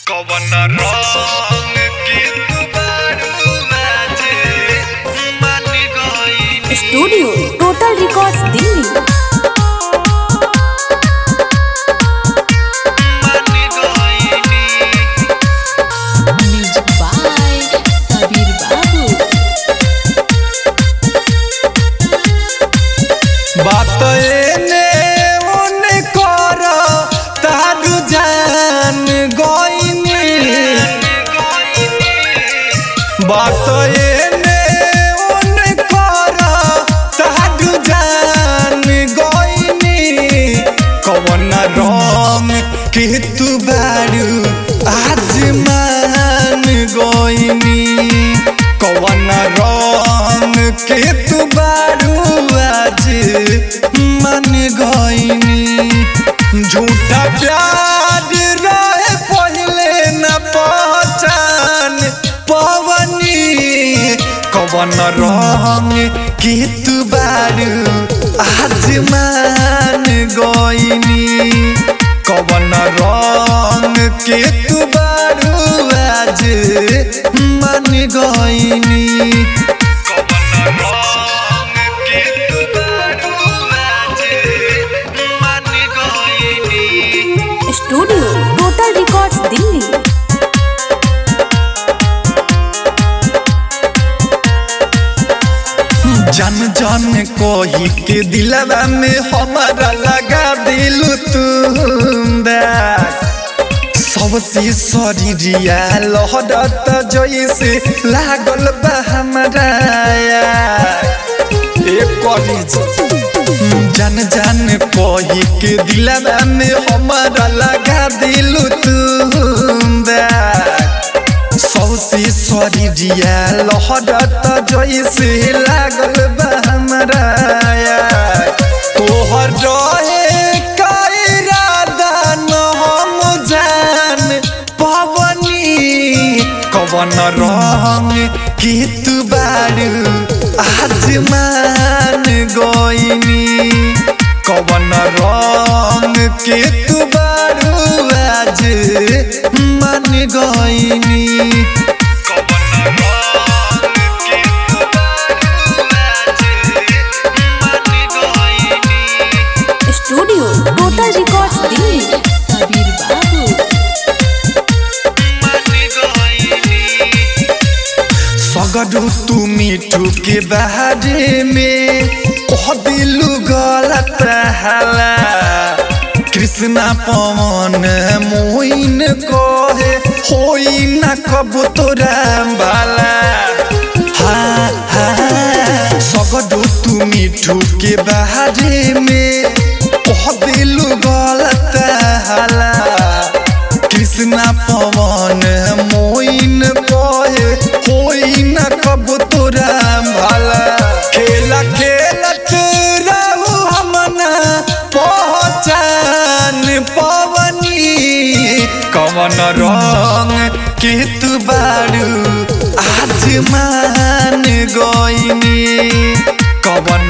कवन रंग के तू बारू बाजे मान गई स्टूडियो टोटल रिकॉर्ड्स दिल्ली मान गई म्यूजिक बाय सबीर बाबू बात एने ओने कर तारू जान गईनी बात एने ओने कर तारू जान गईनी कवन रंग के तू बारू आज मान गईनी कवन रंग के तू बारू आज मान गईनी झूठा प्यार रहे पहले न पहचान पवनी कवन रंग के तू बारू आज मान गईनी कवन रंग के तू बारू आज मान गईनी कवन रंग के तू बारू बाजे मान गई स्टूडियो टोटल रिकॉर्ड्स दिल्ली जन जन कही के दिलवा में हमारा लगा दिलु तुम सबसे शरीरिया लहरत जैसे लागल बा हमारा एक करी जन जन कही के दिलवा में हमारा लगा दिलु तुम सौसे शरीरिया लहरत जैसे लागल बा हमरा तोहर रहे का इरादा न हम जान पवनी कवन रंग के तू बारू आज मान गईनी कवन रंग के तू बारू आज मान गईनी कवन रंग के तू बारू बाजे मान गई studio total records Delhi Sabir बाबू मान गई सगडू तू मिठू के बारे में कह दिलू गलत हाला कृष्णा पवन मोइन कहे होई न कब तोरा बाला हाँ हाँ सगडू तू मिठू के बारे में कह दिलू गलत हाला कृष्णा पवन मोइन कहे होई न कब तोरा भला खेला खेलत रहू हमना पहचान पवनी कवन रंग के तू बारू आज मान गईनी कवन